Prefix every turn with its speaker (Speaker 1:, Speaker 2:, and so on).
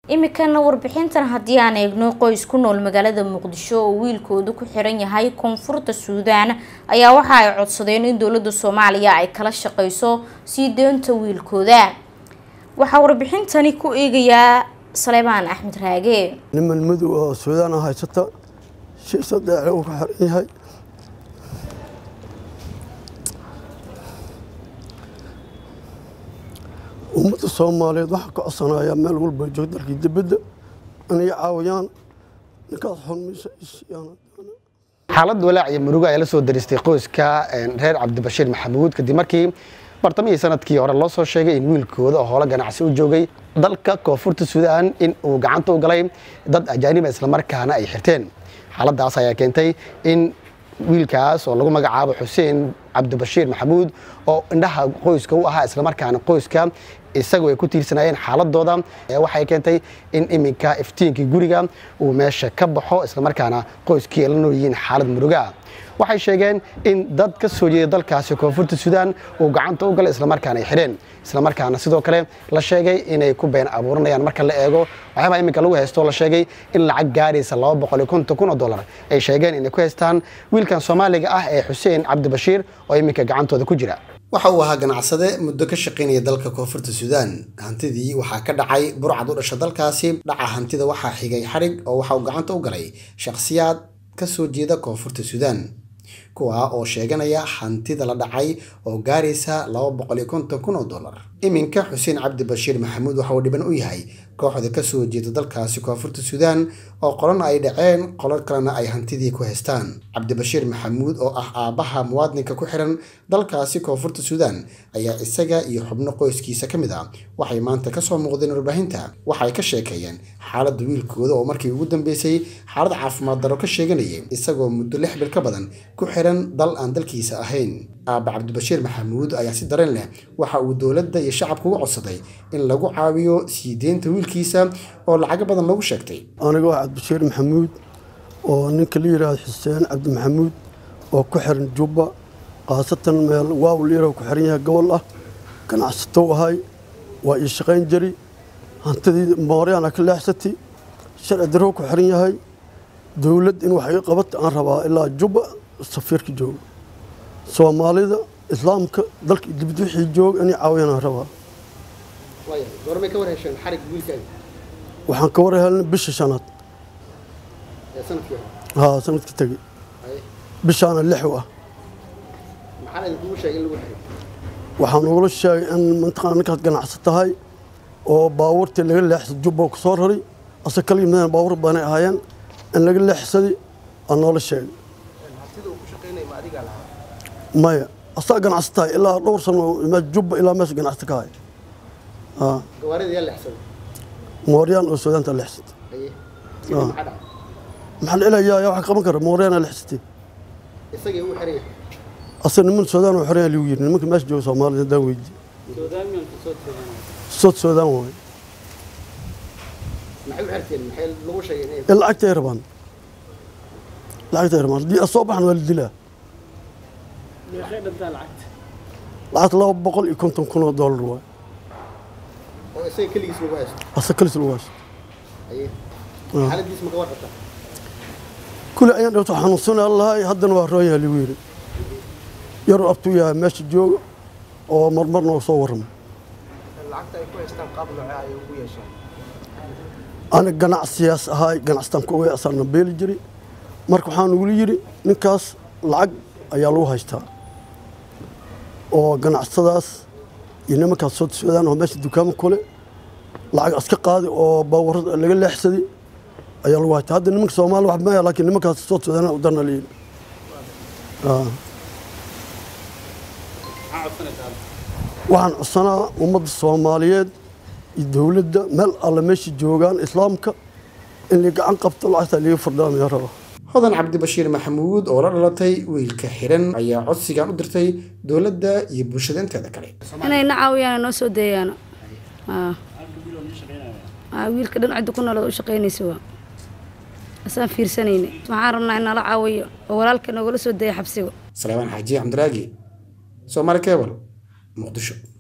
Speaker 1: imikana warbixintan haddii aan eegno qoys ku nool magaalada muqdisho oo wiilkooda ku xiran yahay koonfurta suudaan ayaa waxa ay codsadeen in dowlada soomaaliya ay kala shaqeyso sii deynta wiilkooda waxaa warbixintani ku eegayaa saleebaan axmed raage
Speaker 2: niman madow oo suudaan haysata shiisa dheece uu ku xiran yahay ummadda soomaaliyeed waxaa ka codsanayaa meel walba joog dalkii dibadda inay caawiyaan ninkaas xulmaysa isiyaan
Speaker 3: xaalad walaac iyo murugo ayaa la soo daristay qoyska reer cabdibashiir maxamuud kadib markii bartamihii sanadkii hore loo soo sheegay in wiilkooda oo howlo ganacsi u joogay dalka koonfurta suudaan in uu gacanta u galay dad ajaaniba islamarkaana ay xirteen xaaladaas ayaa keentay in wiilkaas oo lagu magacaabo xuseen cabdibashiir maxamuud oo indhaha qoyska u ahaa islamarkaana qoyska isagu ay ku tiirsanayeen xaaladooda waxay keentay in iminka iftiinkii guriga uu meesha ka baxo islamarkaana qoyskii ay la nool yihiin xaalad murugaa waxay sheegeen in dad ka soo jeeda dalkaasi koonfurta suudaan uu gacanta u galay islamarkaana ay xidheen islamarkaana sidoo kale la sheegay inay ku been abuuranayaan marka la eego waxyaabaa iminka lagu haysto la sheegay in lacag gaaraysa laba boqol iyo konton kun oo dollar ay sheegeen inay ku haystaan wiilkan soomaaliga ah ee xuseen cabdibashiir oo iminka gacantooda ku jira waxa uu ahaa ganacsade muddo ka shaqaynaya dalka koonfurta suudaan hantidii waxaa ka dhacay burcad u dhasha dalkaasi dhaca hantida waxaa xigay xadhig oo waxa uu gacanta u galay shakhsiyaad ka soo jeeda koonfurta suudaan kuwa oo sheeganaya hantida la dhacay oo gaaraysa laba boqol iyo konton kun oo dollar iminka xuseen cabdi bashiir maxamuud waxa uu dhiban u yahay kooxda ka soo jeeda dalkaasi koonfurta suudaan oo qolana ay dhaceen qolo kalena ay hantidii ku haystaan cabdibashiir maxamuud oo ah aabbaha muwaadinka ku xiran dalkaasi koonfurta suudaan ayaa isaga iyo xubno qoyskiisa ka mid ah waxay maanta kasoo muuqdeen warbaahinta waxay ka sheekeeyeen xaaladda wiilkooda oo markii ugu dambeysay xaalad caafimaad daro ka sheeganayay isagoo muddo lix bil ka badan ku xiran dal aan dalkiisa ahayn aabba cabdibashiir maxamuud ayaa si dareen leh waxa uu dowladda iyo shacabka uga codsaday in lagu caawiyo sii deynta wiilkiisa oo lacago badan lagu sheegtay
Speaker 2: aniga waa cabdibashiir maxamuud oo ninka la yidhaahdo xuseen cabdi maxamuud oo ku xiran jubba khaasatan meel waaw liira ku xiran yahay gobol ah ganacsatow ahay waa ii shaqayn jari hantidii mooryaana ka leexsatay sharci darro ku xiran yahay dowlad in wax iga qabata aan rabaa ilaa jubba safiirka jooga soomaalida islaamka dalka dibad wixii jooga inay caawiyaan aan rabaa
Speaker 3: goormay ka warhesheen xarig wiilkaaga
Speaker 2: waxaan ka warhelnay bisha shanaad
Speaker 3: ee sanadkii hore
Speaker 2: haa sanadka tegey bishaana lix u ah
Speaker 3: maxaa idinkugu sheegay in lagu xiray
Speaker 2: waxaan ugula sheegay in mantaqana ninkaas ganacsi tahay oo baabuurtii laga leexsaday jubba ku soo raray ase kala yimaadeen baabuur badanay ahaayeen in laga leexsaday aa noola sheegay maya asaa ganacsi tahay ilaa dhowr sano jubba ilaa meesha ganacsi ka hay
Speaker 3: gawaarida yaa leexsaday
Speaker 2: mooryaan oo suudaanta leexsatay
Speaker 3: aye sidii maxaa dhacay
Speaker 2: maxaa la ilayaa yaa wax qaban kara mooryaana leexsatay
Speaker 3: isagii uu xiran yahay
Speaker 2: ase niman suudaan oo xoraya ligu yiri nimanka meesha jooga soomaalida haddaan weydiye sood suudaan waaye
Speaker 3: maxay u xirteen maxay lagu sheegay inay
Speaker 2: in lacagtay rabaan lacagtay rabaan haddii asoo baxan waa la dilaa lacagta laba boqol iyo konton kun oo doolar waaye
Speaker 3: oo isaga keligiis lagu haysto
Speaker 2: ase kalis lagu haysto
Speaker 3: aye
Speaker 2: Ah.
Speaker 3: xaaladiis ma ka warqabta
Speaker 2: kule ayaan dhawto xanuunsanaa lahay haddana waa rooyaha ligu yiri yaruu abtuu yahay meesha jooga oo marmarna oo soo warrama
Speaker 4: lacagta ay ku haystaan qaab noocee ayay ugu yeesheen
Speaker 2: aniga ganacsiyaas ahaay ganacsitaan ku ogay asaana beeli jiray marka waxaan ugula yidhi ninkaas lacag ayaa lagu haystaa oo ganacsadaas iyo nimankaas soo socdaan oo meesha dukaamo kule lacag iska qaadi oo baawarada laga leexsaday ayaa lagu haystaa hadda nimanka soomaali wax maya laakiin nimankaas soo socdaan u darna layidhi waxaan codsanaa ummadda soomaaliyeed iyo dowladda meel alle meesha joogaan islaamka in la gacan qabto lacagta liga fardhaamaya raba
Speaker 3: hodan cabdibashiir maxamuud oo la dhalatay wiilka xiran ayaa codsigan u dirtay dowladda iyo bulshada inteeda kale
Speaker 5: inay na caawiyaan noo soo deeyaano Aa. Aa, wiilka dhan cidda ku nolod u shaqaynaysa waa asaan fiirsanayna waxaan rabnaa in nala caawiyo oo walaalka noogala soo deeya xabsiga
Speaker 3: salaamaan xaaji cabdiraagi soomaali kebal muqdisho